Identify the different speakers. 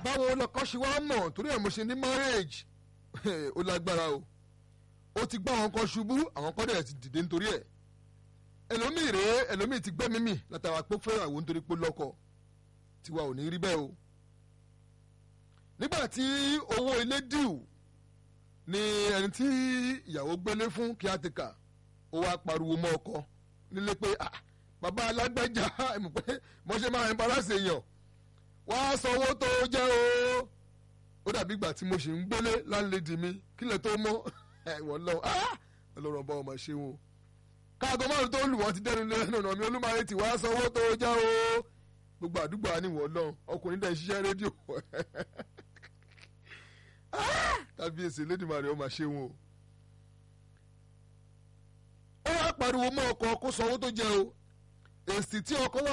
Speaker 1: báwo lọkọ ṣe wá mọ̀ torí ẹ̀ mo ṣe ní marriage ó lágbára o ó ti gbá àwọn kan ṣubú àwọn kan dẹ̀ ti dìde nítorí ẹ̀ ẹlòmíì rèé ẹlòmíì ti gbẹ́mí mì látara pé fẹ́yàwó nítorí pé lọ́kọ tiwa ò ní rí bẹ́ẹ̀ o nígbà tí owó ilé dìú ni ẹni tí ìyàwó gbélé fún kíátìkà ó wá pariwo mọ́ ọkọ nílé pé ah bàbá alágbèjà ẹ̀mọ̀ pé mo ṣe máa ń balance èèyàn wàá san owó tó jẹ́ o ó dàbí ìgbà tí mo ṣì ń gbélé láńlẹ́dì mi kílẹ̀ tó mọ́ ẹ̀wọ̀n lọ ọlọ́run ọba ọmọ ṣe wọn. káàgó márùn tó lù wọ́n ti dẹnu lẹ́nu ọ̀nà mi olúmọ̀rẹ́ tí wàá san owó tó jẹ́ o gbogbo àdúgbò àníwọ̀n lọ ọkùnrin dẹ̀ ń ṣiṣẹ́ rédíò kábíyèsí lẹ́dìmọ̀rẹ́ ọmọ ṣe wọn. ó wá pariwo mọ́ ọkọ kó san owó tó jẹ́ o èsì tí ọkọ wá